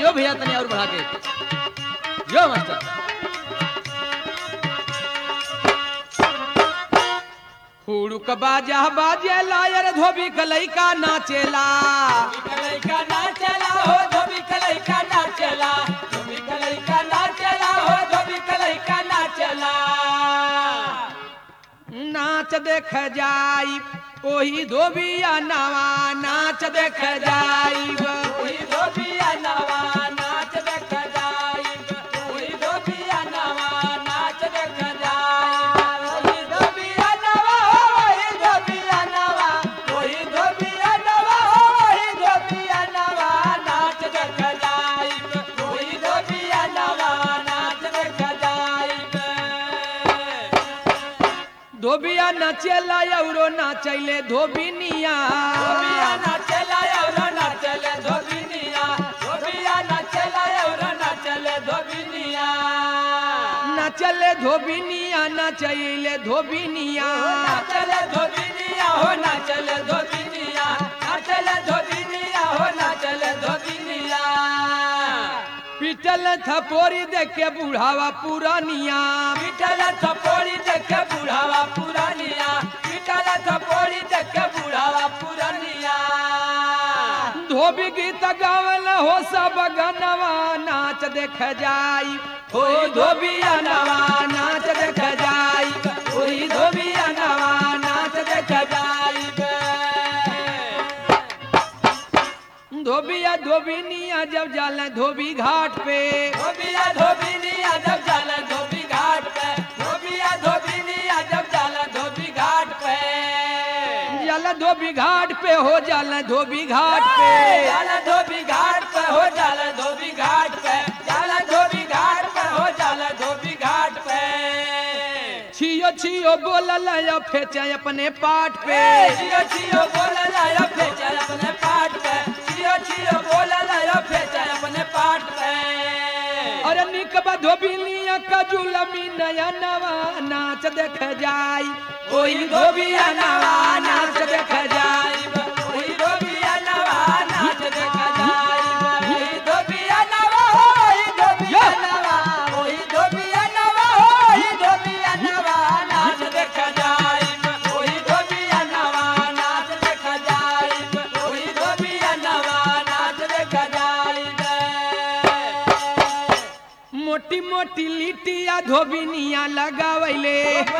यो भैया तनी और बढ़ा के यो मास्टर हुड़ुक बाजा बाजे लायर धोबी कलैका नाचेला कलैका नाचला हो धोबी कलैका नाचला धोबी कलैका नाचला हो धोबी कलैका नाचला नाच देख जाई ओही धोबिया नवा नाच देख जाई ओही धोबिया नवा नाच देख जाइब ओही धोबिया नवा नाच देख जाइब ओही धोबिया नवा ओही धोबिया नवा ओही धोबिया नवा ओही धोबिया नवा नाच देख जाइब ओही धोबिया नवा नाच देख जाइब धोबिया नाचेला औरो नाचैले धोबिनिया धोबिया नाचला एवढं नाचले धोबिनिया धोबिया नाचला एवढं नाचले धोबिनिया नाचले धोबिनिया नाचैले धोबिनिया नाचले धोबिनिया हो नाचले धोबिनिया नाचले धोबिनिया हो नाचले धोबिनिया पिटल थपोरी देखे बुढ़ावा पुरानिया पिटल थपोड़ी देखे बुढ़ावा पुरानिया पिटल थपोड़ी देखे बुढ़ावा पुरानिया धोबी गीत गावल हो सब गनवा नाच देख जाई हो धोबिया नवा नाच देख जाई ओही धोबिया नवा नाच देख जाई धोबिया धोबिनिया जब जाला धोबी घाट पे धोबिया धोबिनिया जब जाला धोबी घाट पे धोबिया धोबिनिया जब जाला धोबी घाट पे जाला धोबी घाट पे हो जाला धोबी घाट पे जाला धोबी घाट पे हो जाला धोबी घाट पे जाला धोबी घाट पे हो जाला धोबी घाट पे छियो छियो बोलल या फेचे अपने पाट पे छियो छियो बोला लाया फेंचा अपने पाट पे छियो छियो बोला लाया फेंचा अपने पाट पे अरे निकबा धोबिनिया का जुलमी नया नवा नाच देख जाई ओही धोबिया नवा नाच देख जाइब ओही धोबिया नवा नाच देख जाइब ओही धोबिया नवा ओही धोबिया नवा ओही धोबिया नवा ओही धोबिया नवा नाच देख जाइब ओही धोबिया नवा नाच देख जाइब ओही धोबिया नवा नाच देख जाइब मोटी मोटी लिटिया धोबिनिया लगावैले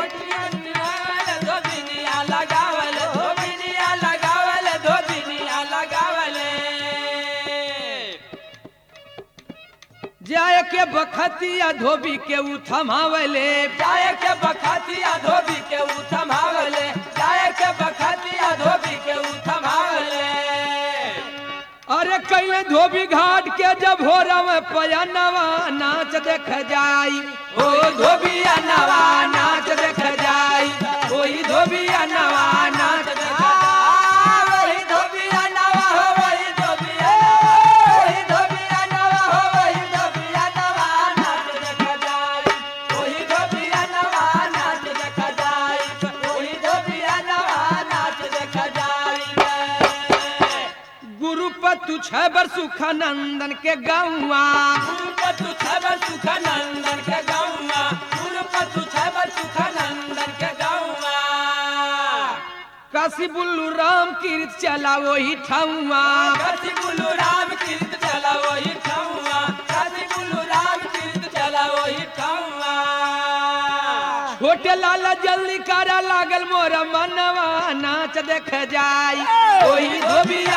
धोबिनिया लगावल धोबिनिया लगावल धोबिनिया लगावल जाय के बखतिया धोबी के उ थमावले जाय के बखतिया धोबी के उ थमावले जाय के बखतिया धोबी के उ थमावले अरे कैले धोबी घाट के जब हो रवे पयनवा नाच देख जाई ओ धोबिया नवा नाच देख जाई ओही धोबिया नवा नाच देख वही धोबिया नवा हो वही धोबिया वही धोबिया नवा हो वही धोबिया नवा नाच देख जाई ओही धोबिया नवा नाच देख जाई ओही धोबिया नवा नाच देख जाई गुरु पतु छबर सुखानंदन के गौवा गुरुपतु छबर सुखानंदन के गौवा गुरुपतु छबर सुखानंदन के गौवा काशी बुल्लू राम कीर्त चला वही ठौवा काशी बुलु राम कीर्त चला वही ठौवा काशी बुलु राम कीर्त चला वही ठौवा छोटे लाला जल्दी करा लागल मोरा मनवा नाच देख जाई ओही धोबिया